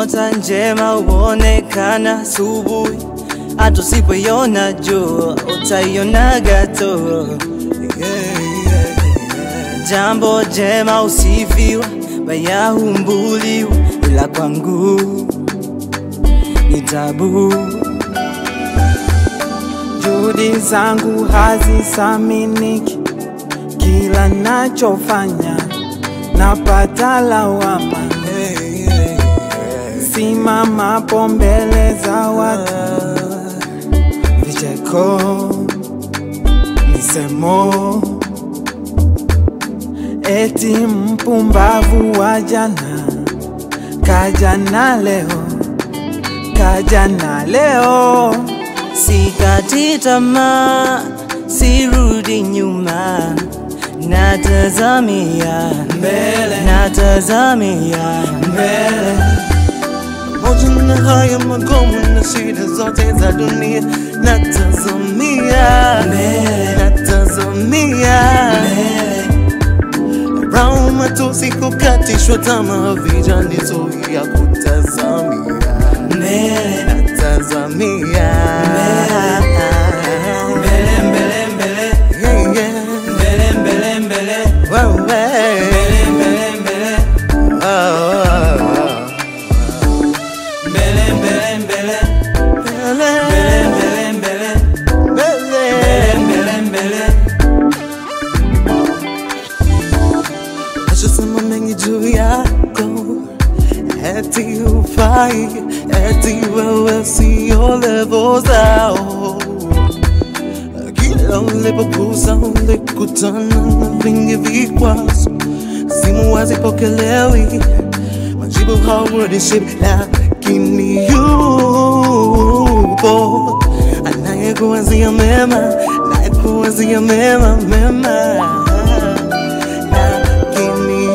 Nyota njema huonekana asubuhi, hata usipoiona jua utaionaga tu. Jambo jema usifiwa, baya humbuliwa, ila kwangu ni tabu. Juhudi zangu hazisaminiki, kila nachofanya napata lawama. Simamapo mbele za watu, vicheko, misemo, eti mpumbavu wa jana kaja na leo, kaja na leo. Sikati tamaa, sirudi nyuma, natazamia Mbele. natazamia mbele pamoja na haya magumu na shida zote za dunia, natazamia Mbele. natazamia Raumu matusi kukatishwa tamaa, vijana zuia kutazamia mbele natazamia mbele mbele mbele Yeah, yeah. mbele mbele mbele Wewe. mbele mbele mbele Oh, oh, oh. mbele mbele mbele Mbele, mbele mbele mbele. mbele mbele Nashasema mengi juu yako, eti hufai, eti wewe sio levo zao. Kila ulipogusa ulikutana na vingi vikwazo, simu hazipokelewi, majibu hawarudishi, lakini yupo anayekuwazia mema, anayekuwazia mema mema lakini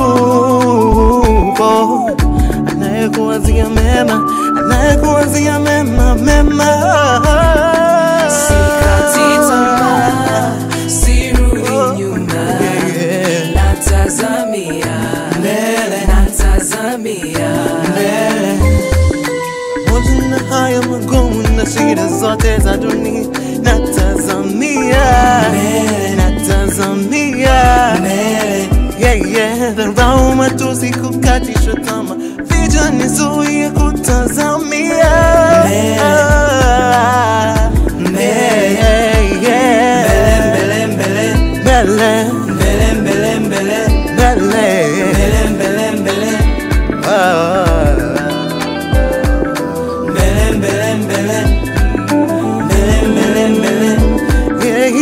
yupo anayekuwazia mema, anayekuwazia mema mema. Sikati tamaa, sirudi nyuma, Yeah. natazamia mbele, natazamia mbele, Pamoja na haya magumu na shida zote za dunia, natazamia Mbele. natazamia mbele, yeah, yeah. Dharau, matusi, kukatishwa tamaa, vijana zuie kutazamia Mbele. Mbele, mbele, yeah. mbele, mbele, Mbele, mbele, mbele, mbele, mbele. mbele, mbele, mbele, Oh. mbele, mbele, mbele, mbele, mbele, mbele, Yeah,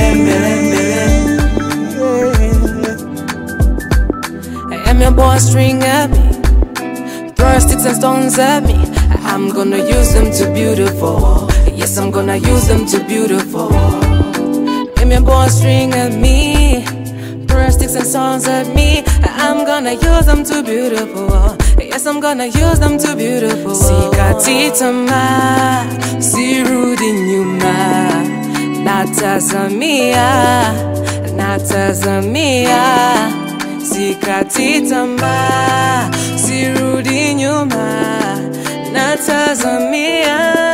I am your boy, string at me. Throw sticks and stones at me. I'm gonna use them to beautiful. Yes, I'm gonna use them to beautiful. I'm your boy, string at me. Throw sticks and stones at me. I'm gonna use them to beautiful. Yes, I'm gonna use them to beautiful. Sikati tamaa, sirudi nyuma. Natazamia, natazamia sikati tamaa, sirudi nyuma, natazamia